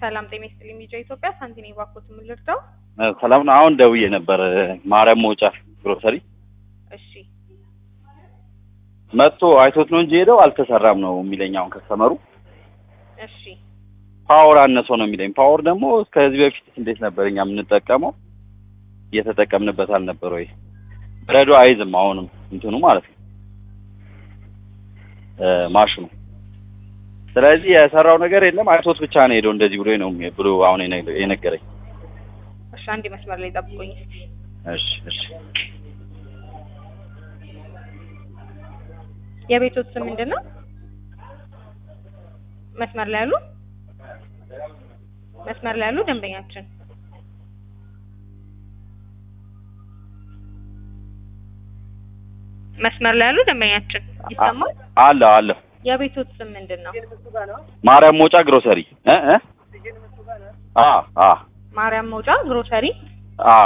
ሰላም ጤና ይስጥልኝ። ሚዲያ ኢትዮጵያ ሳንቲኔ ባኮት የምልርዳው ሰላም ነው። አሁን ደውዬ ነበር ማርያም መውጫ ግሮሰሪ እሺ መጥቶ አይቶት ነው እንጂ ሄደው አልተሰራም ነው የሚለኝ። አሁን ከስተመሩ እሺ ፓወር አነሰው ነው የሚለኝ። ፓወር ደግሞ ከዚህ በፊት እንዴት ነበር እኛ የምንጠቀመው እየተጠቀምንበት አልነበር ወይ? በረዶ አይዝም አሁንም እንትኑ ማለት ነው እ ማሽኑ ስለዚህ የሰራው ነገር የለም። አይቶት ብቻ ነው ሄደው እንደዚህ ብሎ ነው ብሎ አሁን የነ- የነገረኝ። እሺ አንድ መስመር ላይ ጠብቁኝ እስኪ። እሺ እሺ የቤቶት ስም ምንድን ነው? መስመር ላይ ያሉ መስመር ላይ ያሉ ደንበኛችን መስመር ላይ ያሉ ደንበኛችን ይሰማል። አለ አለ የቤቶት ስም ምንድን ነው? ማርያም መውጫ ግሮሰሪ እ እ አ አ ማርያም መውጫ ግሮሰሪ። አ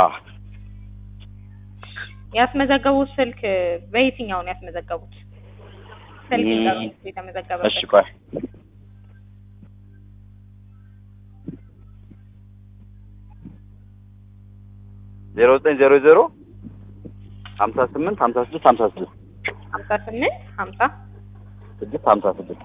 ያስመዘገቡት ስልክ በየትኛው ነው ያስመዘገቡት? ስልክ ም- ይጠሩት የተመዘገበበት እሺ ቆይ ዜሮ ዘጠኝ ዜሮ ዜሮ ሀምሳ ስምንት ሀምሳ ስድስት ሀምሳ ስድስት ሀምሳ ስምንት ሀምሳ ስድስት ሀምሳ ስድስት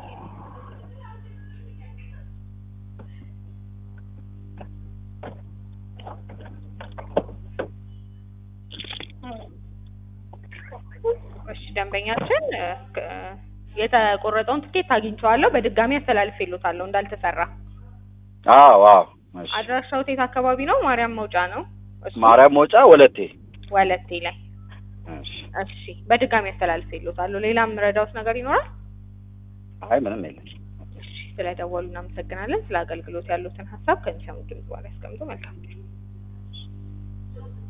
እሺ ደንበኛችን እ፣ ክ- የተቆረጠውን ትኬት አግኝቼዋለሁ። በድጋሚ አስተላልፌልዎታለሁ እንዳልተሰራ። አዎ አዎ እሺ አድራሻው የት አካባቢ ነው? ማርያም መውጫ ነው። እሱ ማርያም መውጫ ወለቴ ወለቴ ላይ። እሺ እሺ በድጋሚ አስተላልፌልዎታለሁ። ሌላም ረዳውት ነገር ይኖራል? አይ ምንም የለም እሺ ስለደወሉ እናመሰግናለን። ስለ አገልግሎት ያሉትን ሀሳብ ከሚሰሙት ድምጽ በኋላ ያስቀምጡ። መልካም